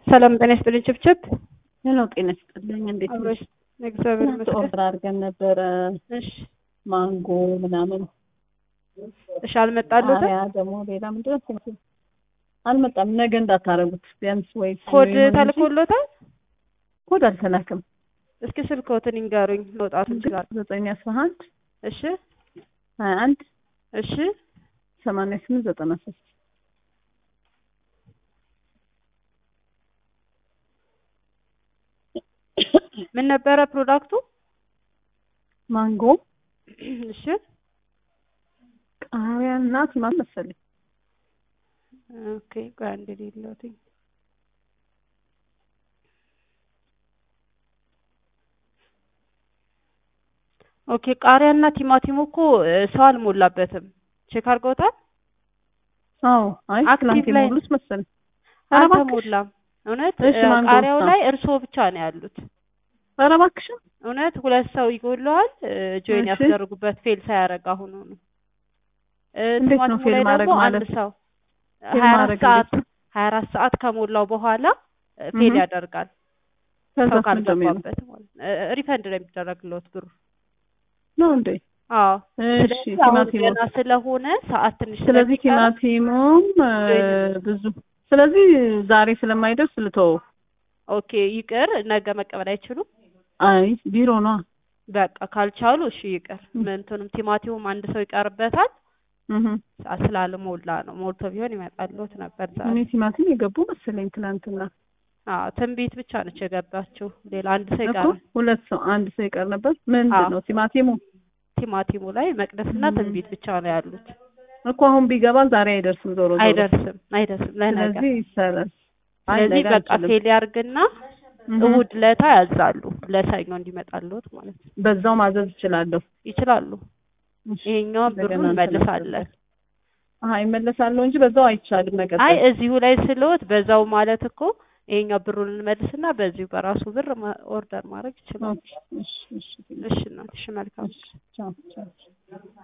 ሰላም ጤና ይስጥልኝ። ችብችብ ሄሎ ጤና ይስጥልኝ። እንዴት ነሽ? አብሮሽ እግዚአብሔር ትናንት ይመስገን። ኦርደር አድርገን ነበረ እሺ ማንጎ ምናምን እሺ፣ አልመጣሉትም። ቃሪያ ደግሞ ሌላ ምንድን ነው ስሙ? አልመጣም። ነገ እንዳታረጉት ቢያንስ ወይ ኮድ ሰኞ ይሁን እንጂ ተልኮሎታል። ኮድ አልተላከም። እስኪ ስልክዎትን ይንገሩኝ፣ መውጣት እንችላለን። ዘጠኝ አስራ አንድ እሺ ሀያ አንድ እሺ ሰማንያ ስምንት ዘጠና ሶስት ምን ነበረ ፕሮዳክቱ? ማንጎ እሺ ቃሪያ እና ቲማቲም መሰለኝ። ኦኬ፣ ቆይ አንዴ ልይልዎትኝ። ኦኬ፣ ቃሪያና ቲማቲሙ እኮ እ፣ ሰው አልሞላበትም። ቼክ አድርገውታል? አዎ አይ አክቲቭ ትናንት ላይ- የሞሉት መሰለኝ። ኧረ እባክሽ አልተሞላም። እውነት እሺ፣ እ፣ ማንጎ ቃሪያው ውስጥ ላይ እርስዎ ብቻ ነው ያሉት። ኧረ እባክሽን እውነት ሁለት ሰው ይጎለዋል። ጆይን እሺ። ያስደርጉበት ፌል ሳያደርግ አሁኑ ነው። እ፣ እንዴት ነው ቲማቲሙ ፌል ላይ ማድረግ ደግሞ አንድ ማለት? ሰው ፌል ሀያ አራት ማድረግ ሰዓት እንዴት ነው? ሀያ አራት ሰዓት ከሞላው በኋላ እ፣ ፌል እህ። ያደርጋል። ከዛስ ሰው ምንድን ነው የሚሆነው? ካልገባበት ማለት ነው። እ፣ ሪፈንድ ነው የሚደረግለት ብሩ። ነው እንዴ? አዎ እሺ ስለዚህ አሁን ቲማቲሙ ገና ስለሆነ ሰዓት ትንሽ ስለዚህ ስለሚቀረው ቲማቲሙም እ፣ ብዙ ስለዚህ ዛሬ ስለማይደርስ ልተወው። ኦኬ ይቅር። ነገ መቀበል አይችሉም። አይ ቢሮ ነው። በቃ ካልቻሉ እሺ ይቅር። ምንትኑም ቲማቲሙም አንድ ሰው ይቀርበታል። እህ ሰዓት ስላልሞላ ነው። ሞልቶ ቢሆን ይመጣልዎት ነበር ዛሬ። እኔ ቲማቲም የገቡ መሰለኝ ትናንትና አዎ ትንቢት ብቻ ነች የገባችው። ሌላ አንድ ሰው እኮ ይቀር። ሁለት ሰው አንድ ሰው ይቀር ነበር። ምንድን አዎ። ነው ቲማቲሙ ቲማቲሙ ላይ መቅደስና ም። ትንቢት ብቻ ነው ያሉት። እኮ አሁን ቢገባ ዛሬ አይደርስም። ዞሮ ዞሮ አይደርስም አይደርስም ለነገ። ስለዚህ ይሰራል። አይ ስለዚህ ነገ በቃ አልችልም። ፌል ያርግና እህ። እሑድ ለታ ያዛሉ ለሰኞ እንዲመጣልዎት ማለት ነው። በዛው ማዘዝ እችላለሁ። ይችላሉ። እሺ፣ ይሄኛውን እንደገና ብሩን እንትን መልሳለን። አሀ ይመለሳለሁ እንጂ በዛው አይቻልም መቀጠል። አይ እዚሁ ላይ ስለዎት በዛው ማለት እኮ ይሄኛው ብሩን እንመልስና በዚሁ በራሱ ብር ማ- ኦርደር ማድረግ ይችላሉ። ኦኬ፣ እሺ፣ እሺ፣ እሺ እናት፣ እሺ መልካም። እሺ፣ ቻው፣ ቻው።